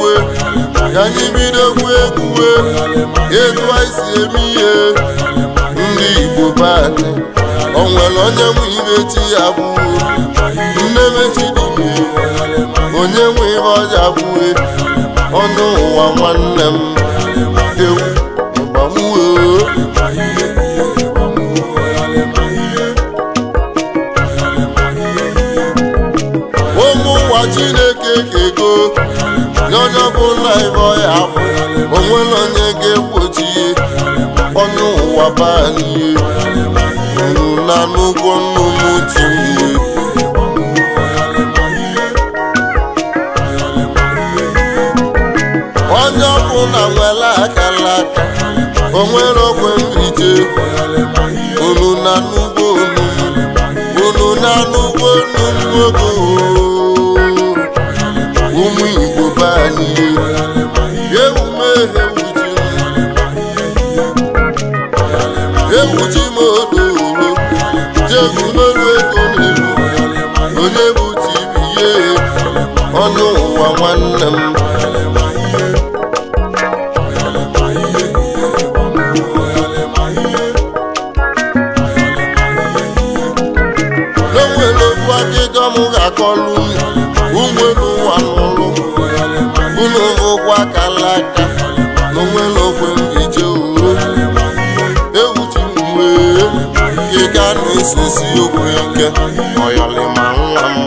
egwuwe ka anyị bidokwu egwuwe etu anyị si eme ihe ndị igbo be anyị o nwere onye nwe ibe chi ya bụo nne mechidime onye nwe ihe ọja bụe ọnụ ụwa nwanne m ewu ịgbamuo ụmụ ụwa chineke kego n'onye ọbụla ibe ọya bụ onwere onye ga-egbochi ọnụ ụwa banye unu na n'ụgwọ nnụnụ tinye onye ọbụla nwere akara aka onwere ogwe mrije unu na n'ugbo unu unu na n'ugbo nnukwu ogo ụmụ igbo be anyị ewume ewuchi m odoro jegumelu ego n'elu onye bụ tibiye ọnụ ụwa nwanne m n'onwere okwu akịjọ m ga-akọlụ ụgbọelu ụwa n'ụlụ unu ụgwọ akala aka n'onwere okwe mbije uro ewuchi m wee kịga na-esisi okwu ike ọyọlịma nwa m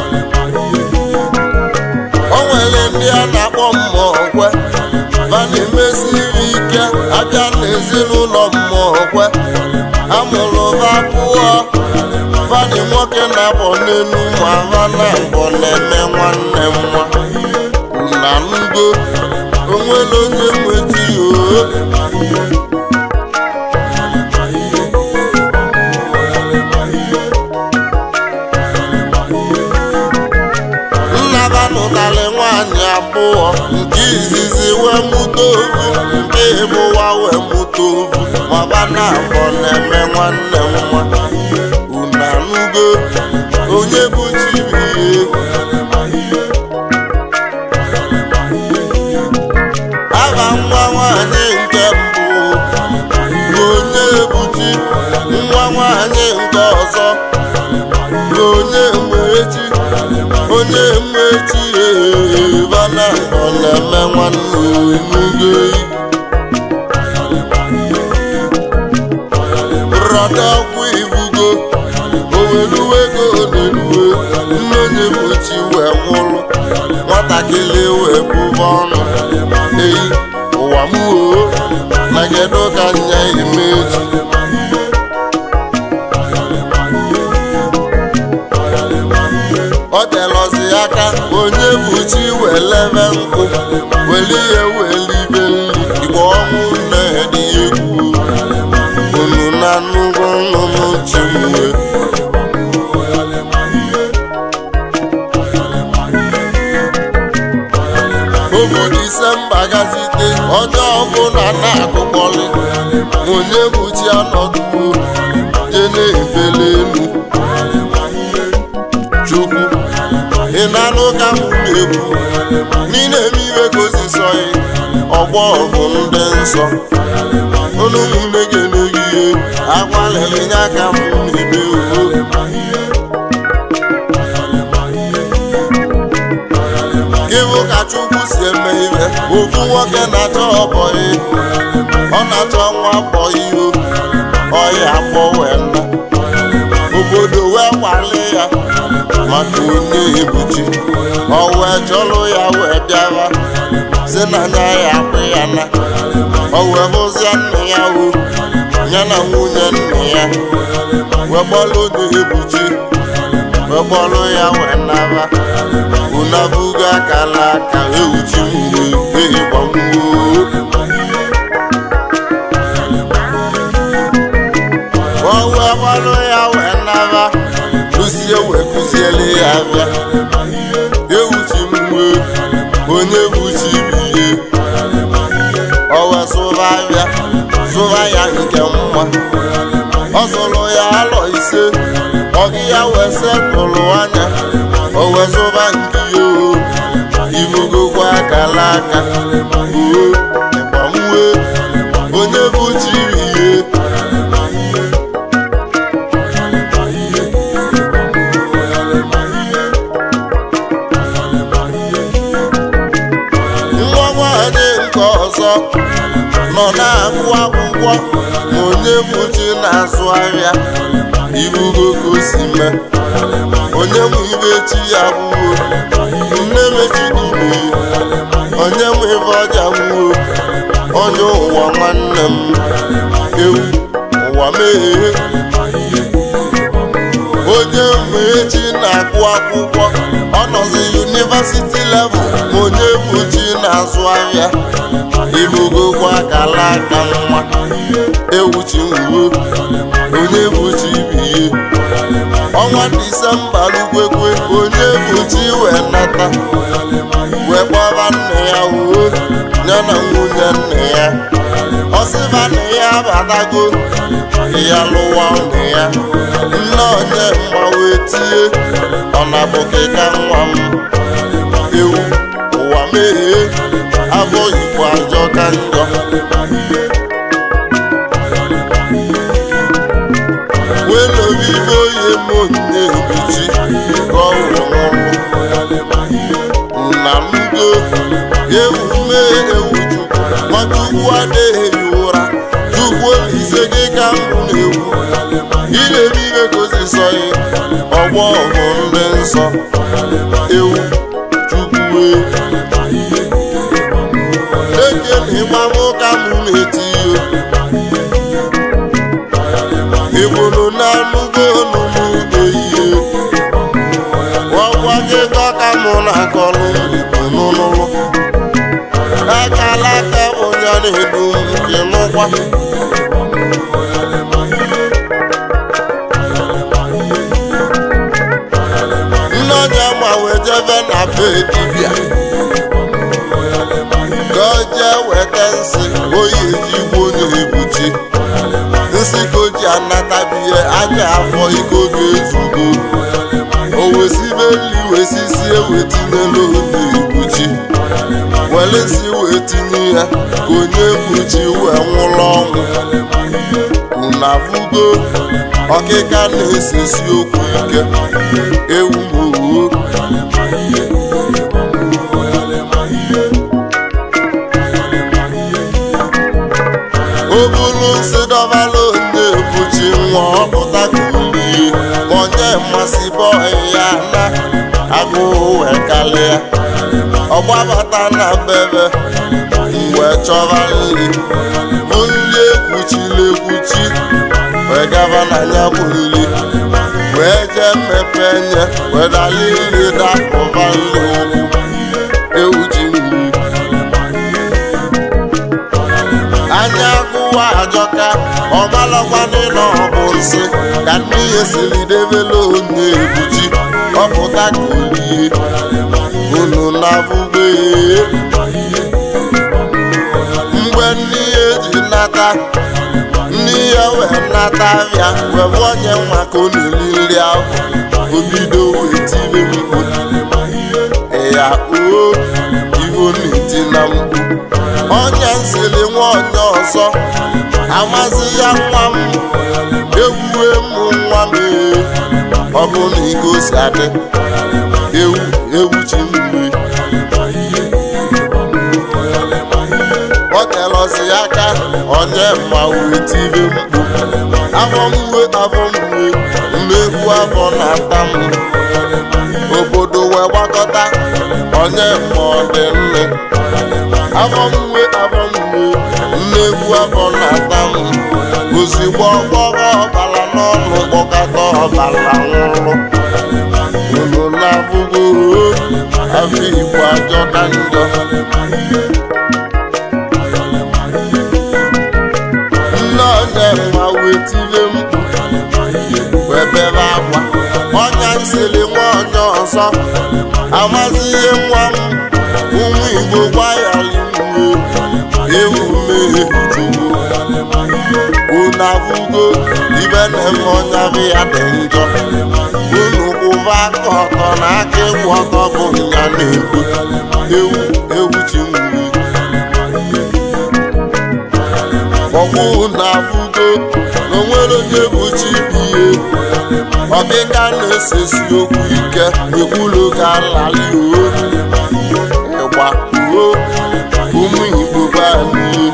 o nwere ndị a na-akpọ mmụọ va na-emesiri ike abịa n'ezinụlọ mmụọ kwe amụrụ va pụọ fadị nwoke na-abọ n'elu ma va na mbọ na-eme nwanne m nwa na ngo onwere onye nweti o nnaba nụtarị nwaanyị abụọ nke izizi wee mụta ovu nke ịbụwa wee mụta ovu maba na abọ na-eme nwanne m nwa unu anụgo onye bụ chibihe aha nwa nwanyị nke mbụ bụ onye buchi nwa nwanyị nke ọzọ bụ onye mmechi onye mmechi ebana ọ na-eme nwanne onugo rọda ọkwa ivugo oweluwe ego na-eluwe nne onye mmechi wee nwụrụ nwatakịrị wee bụba ọnụ eyi ụwa m oo na kedu ka nya emeji ọ telọzi aka onye bụ chi welebe nkụ weli ihe welibe nri igbe ọnwụ nne dị egwu unu na nnukwu nnụnụ chi mwe obu disemba gazite onye ọbụla na-akụkọrị onye bụ chi anọduo je na-ebele elu chukwu ị na-anụ ka m na-ekwu n'ile eme iwe gozisọghị ọgbọ bụ ndị nsọ unu ụmụnne ga-emeghị ihe agbalịrị nye aka m na-eme uwe ịbụ ka chukwu si eme ihe ofu nwoke na-achọ ọbọyị ọ na-achọ nwa bọyị o ọya akpọ wee nna obodo wee kwale ya maka onye ebuchi ọ wee chọrọ ya wee bịara si na nya ya akpụ ya na ọ wee hụzie nna ya o ya na nwunye nna ya wee gbọrọ onye ebuchi wee gbọrọ ya wee naba unabuga akala aka ewuchi mgbe ịgbamgbuo o wee gbọrọ ya wee naba kụzie wee kụziele ya bịa ewuchi mgbe onye buchi biye o wee sụba bịa sụba ya nke mma ọ zụrụ ya alọ ise ọgị ya wee setụlụ anya o wee zụba nke ya o ibugokwa akala aka oo ịgbanwe onye bụ chiri ihe nwa nwanyị nke ọzọ nọ na-agụ akwụkwọ ma onye bụ chi na-azụ ahịa ibugo ka o si mee onye mụ ibe chi ya gbuo nne mechidube onye mụ ibe ọja gbuo onye ụwa nwanne m ewu ụwa meghee onye mụ echi na-agụ akwụkwọ ọ nọzi yunivasiti level ma onye bụ chi na-azụ ahịa ibugokwa akala aka nwa ewuchi nwuo onye bụ chi biye ọnwa disemba lukwekwe onye bụ chi wee nata wee kpọba nne ya uwe ya na nwunye nne ya ọsịba nne ya abatago ya lụwa nne ya nne onye mgba wee tie ọ na-abụkịka nwa m ewu ụwa meghee afọ igbo ajọ ka njọ welobibe oyi monye ebuchi ka ọ wụrụ na mdo ewume ewu chukwu nwachukwu adịghị ụra chukwu olise gị ka mbụ na-ewu ilebibe gozisọghị ọgbọ bụ ndị nsọ ewu chukwu ekele ịgbamụ ka mụ na-eti igboro na-anụgo n'ugbo ihe ọgwa gị ka mụ na-akọrọ n'ụlọ akala aka bụ ya na-edu nke nụkwa nne onye ma wee jebe na be dibịa ka o jee weta nsị oyi ejigbo onye ebuchi nsị ka o ji anatabihe anya afọ iko ga-ezugo o wesibe nri wesisi ewetinye n'oge ebuchi were nsị wee tinye ya ka onye ebuchi wee nwụrụ ọnwụ unu afụgo ọkịka na-esesi okwu ike ewu mowuo o buru nsị dọbala onye ebuchi nwa ọpụta ka ulie ma onye mmasị bọị ya na agụụ wee kalịa ọgbabata na bebe mgbe chọba nri bụ nri ekwuchiri ekwuchi wee gaba na ya bụ nri wee jee mmepe nye wee dali nri dapụba nri ụkwụ ewu ji nri anya agụwa ajọka ọmalakwanị na ọ bụ nsị ka ndị ihe siri debela onye ebuchi ọpụta ka olie unu na-abụbe mgbe ndị ihe ji nata ndị ihe wee nata abịa wee bụ onye nwa ka ọ na-eri nri ahụ obido wee tibe mkpu ya oo ivo na-eti na mkpu onye nsiri nwa onye ọzọ amazi ya nwa m ewuwe m nwa m ee ọ bụ na iko si adị ewu ewu chi mmiri ọ telọsi aka onye mma wee tibe mkpu afọ mwe afọ mwe mmegbu afọ na-ata m obodo wee gbakọta onye mma ọ dị nne afọ mwe afọ mwe mmegbu afọ na-ata m ozugbo ọgbọrọ ọbara n'ọnụ kpọkọta ọbara nwụrụ unu na-afụgo afọ igbo ajọ na njọ nne onye mma wee tire mkpu wee bebe akwa ọnya nsiri nwa onye ọzọ amazi ihe nwa m ụmụ igbo gwayaliwe ewu mmehie chukwu unu afụgo ibe na-eme ọnya bụ ya dị njọ unu kwụba aka ọtọ na aka ịkwụ ọtọ bụ nya na-ekwu ewu ewu chi nwuru ọkwụ na afụgo na onwere onye bụ chibihe ọkịka na-esesi okwu ike ekwulu ka nlali o ịgba uo ụmụ igbo be anyị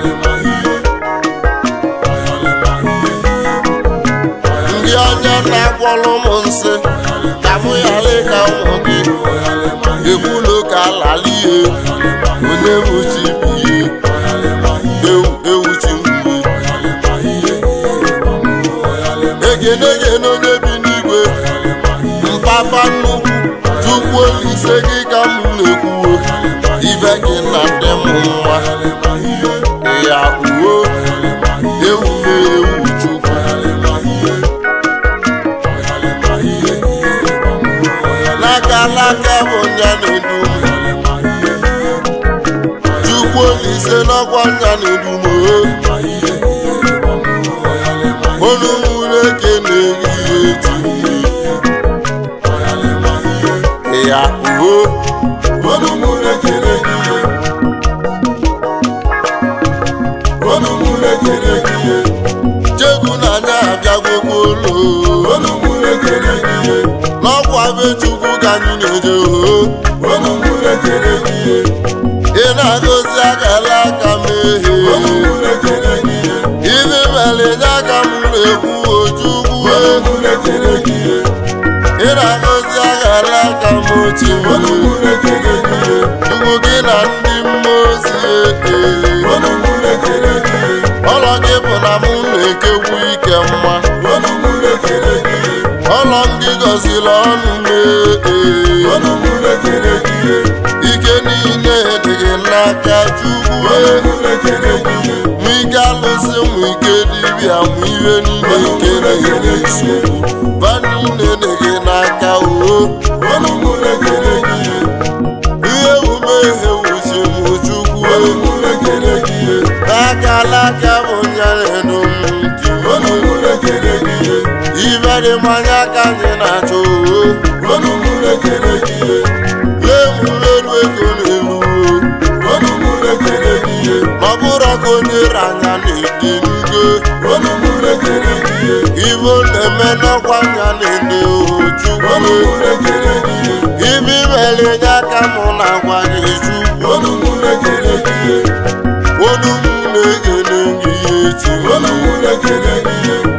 ndị ọnya na-agwọrọ m nsị ka mụ ghara ịka ụmụ gị ekwulu ka nlali ihe onye bụ chibihe ewu ewu chi mgbe egene egene onye bi n'igwe mpapa nnukwu chukwu olise gị ka m na-ekwuo ife gị na ndị m mma ya uo ewu na-ewu chukwu n'aka n'aka bụ nya na-edu m chukwu olise n'ọkwa nya na-edu m olu nwere eke na-ehihe eji ya uho olu nwere eke na-ehihe olu nwere eke na-ehihe chegbu na anya abịagwokwa olu olu nwere eke na-ehihe n'ọkwa be chukwu ka anyị na-eje oho olu nwere eke na-ehihe ị na-agọzi akara aka m ehe olu nwere eke na-ehihe ibe mere nye aka m na-ekwu ojukwu ị na-agọzi aghara aka m ochi ugwu gị na ndị mmụọ ozi ee ọlọ gị bụ na mụ na-ekekwu ike mma ọlọ m gị gọziri ọnụ m ee ike niile dị gị n'aka chukwu mụ ike alụsị mụ ike dibịa mụ ihe niile nke na-enye nsogbu ba niile dị gị n'aka oo ihe omume ihe wuchi mụ chukwu n'aka alaka bụ nya na-edo m ntị ibe dị mmanya ka anyị na-achọ oo lee mụ n'elu ego n'elu oo ọ bụrụ ka onye ranya na-ede ngo ibo na-eme n'ọkwa nya na-ede ojukwu ibe imere nye aka mụ na-agwa gị chukwu onu m na-ekele gị ihe echi onu m na-ekele gị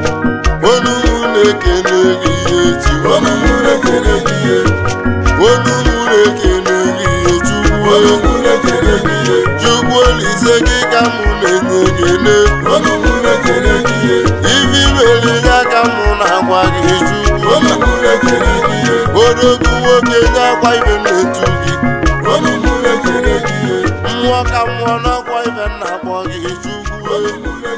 ihe echi onu m na-ekele gị ihe chukwu chukwu olise gị ka mụ na-enye ekele ibe imere nye aka mụ na-agwa gị chukwu odogwu nwoke nye akwa ibe na-etu gị mmụọ ka mmụọ n'ọkwa ibe na-akpọ gị chukwu